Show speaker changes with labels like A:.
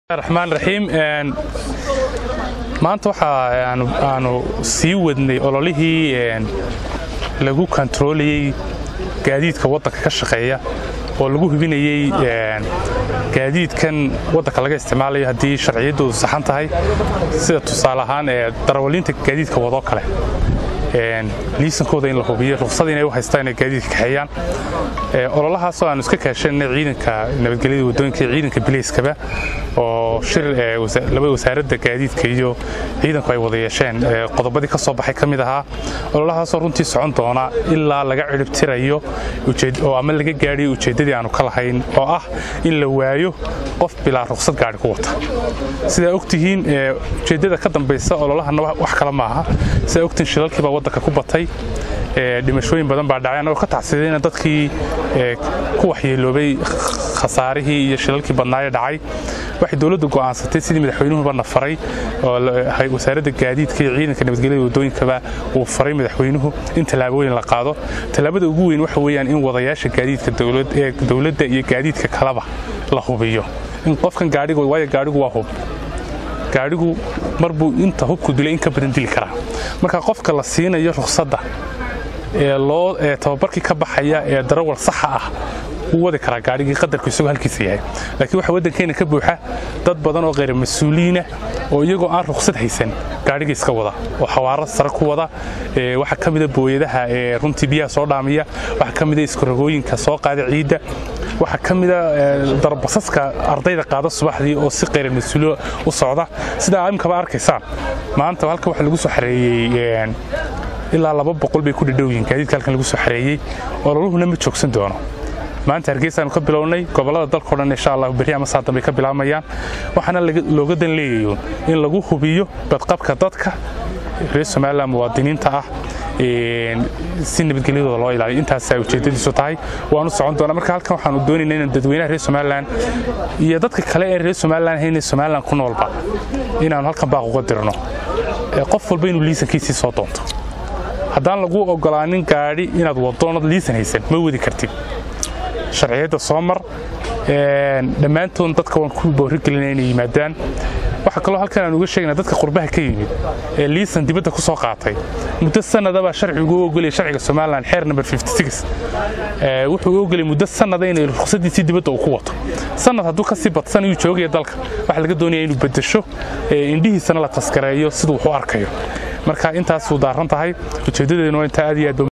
A: raxmaan raxiim maanta waxa aanu sii wadnay ololihii lagu kontarolayey gaadiidka waddanka ka shaqeeya oo lagu hubinayey gaadiidkan waddanka laga isticmaalayo haddii sharciyaddoodu saxan tahay sida tusaale ahaan ee darawaliinta gaadiidka wadoo kale liisankooda in la hubiyo ruqsada inay u haystaan inay gaadiidka kaxeeyaan ololahaasoo aanu iska kaashanay ciidanka nabadgelyada waddooyinka iyo ciidanka bileyskaba oo shir laba wasaaradda gaadiidka iyo ciidanku ay wada yeesheen qodobadii ka soo baxay ka mid ahaa ololahaasoo runtii socon doona ilaa laga ciribtirayo oo ama laga gaadhiyo ujeeddadii aanu ka lahayn oo ah in la waayo qof bilaa ruqsad gaadhi ku wata sidaa ogtihiin ujeeddada ka dambaysa ololahana wax kale maaha sidaa ogtihiin shilalkii baa waddanka ku batay dhimashooyin badan baa dhacay annagoo ka tacsidayna dadkii ku waxyeeloobay khasaarihii iyo shilalkii badnaaye dhacay waxay dowladdu go'aansatay sidii madaxweynuhuba na faray oo wasaaradda gaadiidka iyo ciidanka nabadgelyada waddooyinkaba uu faray madaxweynuhu in tallaabooyin la qaado tallaabada ugu weyn waxa weeyaan in wadayaasha gaadiidka dowladda iyo gaadiidka kaleba la hubiyo in qofkan gaadhiga waayo gaadhigu waa hub gaadhigu mar buu inta hubku dilay in ka badan dili karaa marka qofka la siinayo ruqsadda ee loo ee tababarkii ka baxaya ee darawal saxa ah wuu wadi karaa gaadhigii qadarku isagoo halkiisa yahay laakiin waxaa waddankeena ka buuxa dad badan oo kheyr mas-uuliyiina oo iyagoo aan ruqsad haysan gaadhiga iska wada oo xawaaro sare ku wada waxaa ka mida booyadaha ee runtii biyaha soo dhaamiya waxaa ka mida iskarogooyinka soo qaada ciidda waxaa ka mida darbasaska ardayda qaada subaxdii oo si kheyr mas-uuliyo u socda sidaa imkaba arkaysaan maanta halka waxaa lagu soo xareeyey ilaa laba boqol bay ku dhadhowyihin gaadiidka halkan lagu soo xareeyey ololuhuna ma joogsan doono maanta hargeysaanu ka bilownay gobollada dalkao dhan insha allah berri ama saa dambay ka bilaabayaan waxaana looga dan leeyayo in lagu hubiyo badqabka dadka reer somalilan muwaadiniinta ah si nabadgelyadooda loo ilaaliyo intaasaa ujeeddadiisu tahay waanu socon doonaa marka halkan waxaanu doonayna inaan dadweynaha reer somalilan iyo dadka kale ee reer somalilan hayna somalilan ku noolba inaanu halkan baaq uga dirno qof walba inuu liisankiisii soo doonto haddaan lagu ogolaanin gaadhi inaad wadoonad liisan haysan ma wadi kartid sharciyadda soo mar dhammaantood dadka waan ku boorigelinaa inay yimaadaan waxaa kaloo halkan aan uga sheegna dadka qurbaha ka yimid ee liisan dibadda ku soo qaatay muddo sanadabaa sharcigu u ogolaya sharciga somalilan xeer number wuxuu u ogolaya muddo sanada inay ruqsadiisii dibadda uu ku wato sanad hadduu kasii badsan ayuu joogaya dalka waxaa laga doonaya inuu bedesho indhihiisana la taskareeyo siduu wax u arkayo marka intaasuu daaran tahay ujeeddadeeduna waa intaa aad iyo aad